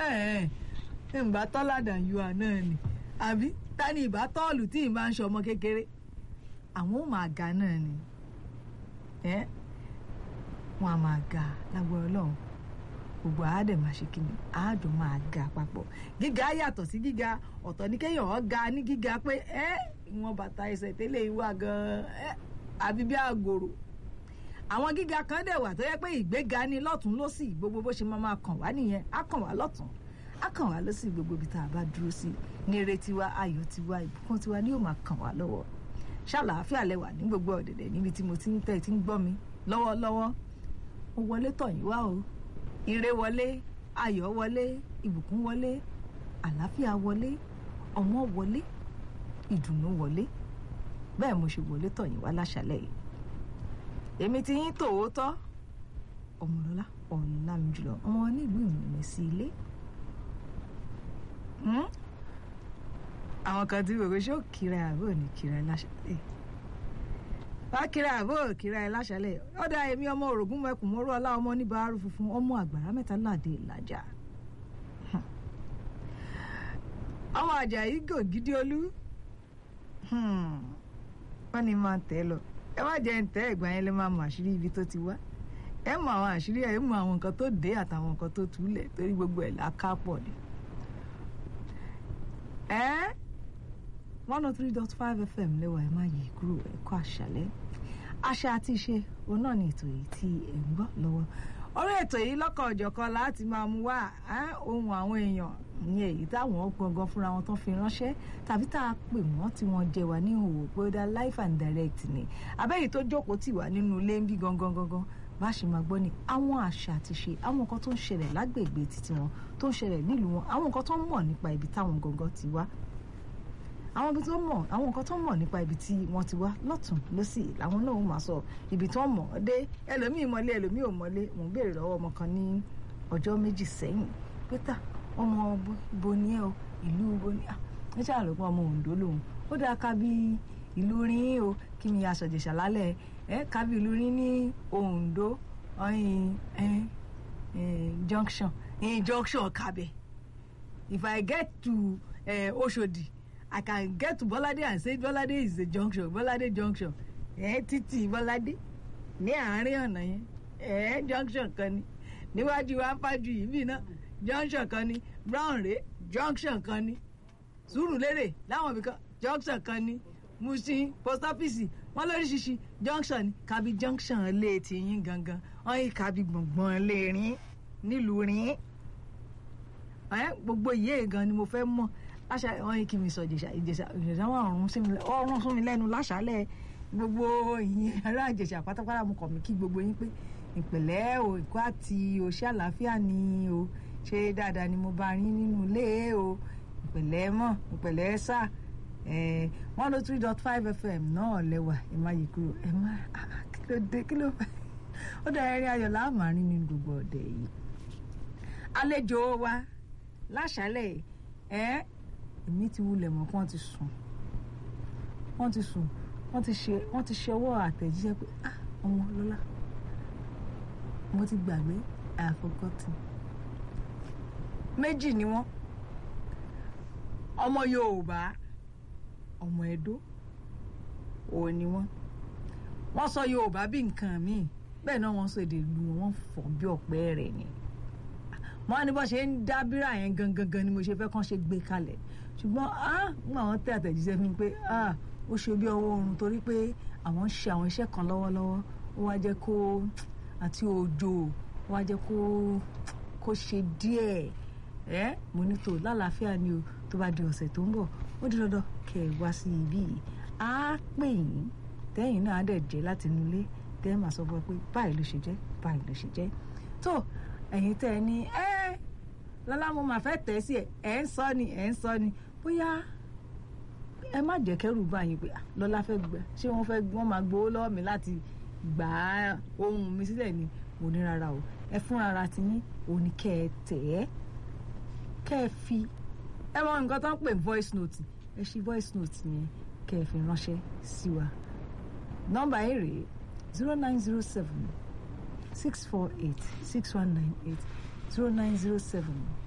ìgbà tọ́ládà yua náà ni àbí tani ìbá tọ́ọ̀lù tí ìbá ń ṣọmọ kékeré àwọn ò máa ga náà ni wọn a máa ga lágbára Ọlọ́run gbogbo àádẹ máa ṣe kíni àádùn máa ga papọ̀ gíga yàtọ̀ sí gíga ọ̀tọ̀ ní kéèyàn ọ̀ ga ní gíga pé ẹ́ ìwọ̀n bàtà ẹsẹ̀ tẹ́lẹ̀ ìwà gan-an ẹ́ àbí bí àgòrò àwọn gíga kan dẹ̀ wà tó yẹ pé ìgbéga ní lọ́tún lọ́sì gbogbo bó ṣe máa máa kàn wá nìyẹn á kàn wá lọ́tún á kàn wá lọ́sì gbogbo ibi tá a bá dúró sí ní eré tiwa ayọ̀ tiwa ìbùkún tiwa ni yóò máa kàn wá lọ́wọ́ ṣàlàáfíà lẹ́wà ní gbogbo ọ̀dẹ̀dẹ̀ níbi tí mo ti ń tẹ̀ tí ń gbọ́ mi lọ́wọ́lọ́wọ́ ó wọlé tọ̀yìn wá o ire wọlé ayọ̀ wọlé ìbùkún wọlé àlàáfíà wọlé ọmọ wọlé ìdùnnú wọlé bẹ́ẹ̀ mo ṣe wọlé tọ̀yìn wá láṣálẹ̀ yìí èmi ti yín tòótọ́ ọmọlọ́lá ọ̀làmì jùlọ ọmọ nílùú ìrìnlẹ̀ sí ilé àwọn kan tí gbogbo ṣó kíra àbò ní kíra láṣálẹ̀ wá kíra àbò kíra láṣálẹ̀ ọ̀dà èmi ọmọ orògùn mẹ́kùn mọ́rú ọlá ọmọ oníbàárù funfun ọmọ àgbàrá mẹ́ta láàdé ìlàjà ọmọ àjàyí gògidì olú wọ́n ní máa tẹ̀ lọ ẹ má jẹ́ ń tẹ́ ẹ̀gbọ́n yẹn lè máa mọ àṣírí ibi tó ti wá ẹ mọ àwọn àṣírí ẹ mọ àwọn nǹkan tó dé àtàwọn nǹkan tó túlẹ̀ torí gbogbo ẹ̀ là ká pọ̀ ni. ẹ one oh three dot five fm lẹ́wà ẹ má yí kúrò ẹ̀kọ́ àṣálẹ́ àṣà àti ìṣe òun náà ni ètò yìí tí ẹ̀ ń gbọ́ lọ́wọ́ orí ètò yìí lọ́kọ̀ ọ̀jọ̀kan láti máa mú wá ohun àwọn èèyàn ní èyí táwọn gangan fúnra wọn tán fi ránṣẹ́ tàbí tá a pè wọ́n tí wọ́n jẹ wá ní òwò pé ó dá life and direct ni abẹ́yìí tó jókòó tì wá nínú ilé ń bí gangan gangan bá ṣe máa gbọ́ ni àwọn àṣà àti ṣe àwọn nǹkan tó ń ṣẹlẹ̀ lágbègbè títí wọn tó ń ṣẹlẹ̀ nílùú wọn àwọn nǹkan tó ń mọ̀ nípa ibi táwọn gangan ti wá àwọn ibi tó mọ̀ àwọn nǹkan tó mọ̀ nípa ibi tí wọ́n ti wá lọ́tún lọ́sì làwọn náà máa sọ ibi tó mọ̀ ọ́ dé ẹlòmíì mọ́lé ẹlòmíì ò mọ́lé mò ń béèrè lọ́wọ́ ọmọ kan ní ọjọ́ méjì sẹ́yìn pété ọmọ bo ni ẹ o ìlú bo ni ẹ ṣáà ló pọ̀ ọmọ Oǹdó lòun ó dáa ká bí ìlú rin o kí mi aṣọ̀jẹ̀ṣà lálẹ́ ẹ ká bí ìlú rin ní Oǹdó ọyìn junction junction kabẹ if I get to Oṣòdì. Uh, I can get to Bọ́ládé and say Bọ́ládé is a junction Bọ́ládé junction ẹ̀ títì Bọ́ládé ní àárín ọ̀nà yẹn ẹ̀ junction kan ni níwájú afájú yìí bí náà junction kan ni Brown Ré junction kan ni Sùúrùlérè láwọn ibìkan junction kan ni Mushin post office wọn lóríṣiríṣi junction ni Kabi junction lé ti yín gangan wọn yìí Kabi gbọ̀ngbọ̀n lè rin nílùú rin gbogbo ìyé gan ni mo fẹ́ mọ̀ láṣà wọn yìí kí mi sọ ìjẹ̀ṣà ìjẹ̀ṣà ìjẹ̀ṣà wọn ọrùn sún mi lẹ́nu láṣálẹ̀ gbogbo ìyẹn ará ìjẹ̀ṣà pátápátá mo kọ̀ mí kí gbogbo yín pé ìpẹ̀lẹ́ o ìkó àti òṣì àlàáfíà ni o ṣe dáadáa ni mo bá rí nínú ilé o ìpẹ̀lẹ́ mọ̀ ìpẹ̀lẹ́ sà one oh three dot five fm náà lẹ́wà ẹ má yí kúrò ẹ má kí ló dé kí ló fẹ́ ó dá ẹrí ayọ̀ láàmárín nínú gbogbo ọ̀dẹ̀ yìí àlejò wa láṣálẹ̀ ẹ èmi ti wulẹ̀ mọ̀ kí wọ́n ti sùn wọ́n ti sùn wọ́n ti ṣe wọ́n ti ṣe ọwọ́ àtẹ̀jíṣẹ́ pé ah ọmọ lọ́lá mo ti gbàgbé I have forgotten méjì ni wọ́n ọmọ Yorùbá ọmọ Ẹdó òun ni wọ́n wọ́n sọ Yorùbá bí nǹkan míì bẹ́ẹ̀ náà wọ́n sọ èdè ìlú wọn fọ̀ bí ọ̀pẹ rẹ̀ ni wọ́n á ní bọ́ ṣe ń dá bírà yẹn gangan gan ni mo ṣe fẹ́ kàn ṣe gbé kalẹ̀ ṣùgbọ́n nígbà wọn tẹ àtẹ̀jíṣẹ́ fún mi pé ó ṣe bí ọwọ́ oorun torí pé àwọn ń ṣe àwọn iṣẹ́ kan lọ́wọ́lọ́wọ́ ó wá jẹ́ kó àti òjò ó wá jẹ́ kó kó ṣe díẹ̀ ẹ́ mo ní tò lálàáfíà ni o tó bá di ọ̀sẹ̀ tó ń bọ̀ ó di dandan kẹ́ ẹ wá sí ibí yìí á pè yín tẹ́yìn náà á dẹ̀ jẹ́ láti inú ilé tẹ́ ẹ máa sọ fún ẹ pé báyìí ló ṣe jẹ́ báyìí ló ṣe jẹ́ tó ẹ̀yin tẹ́ ẹ ní ẹ́ lọ́lá mo máa fẹ́ tẹ̀ sí ẹ̀ ẹ̀ ń sọ ni ẹ̀ ń sọ ni bóyá ẹ má jẹ́ kẹ́rù bá yín pé lọ́lá fẹ́ gbẹ ṣé wọ́n fẹ́ wọ́n máa gbowó lọ́wọ́ mi láti gbà á ohun mi sílẹ̀ ni mo ní rárá o ẹ fún ara ti yín òní kẹ́ ẹ tẹ̀ ẹ́ kẹ́ ẹ fi ẹ mọ nǹkan tó ń pè voice note ẹ ṣí voice note yẹn kẹ́ ẹ fi ránṣẹ́ sí wa nọ́mbà yìí rèé zero nine zero seven six four eight six one nine eight zero nine zero seven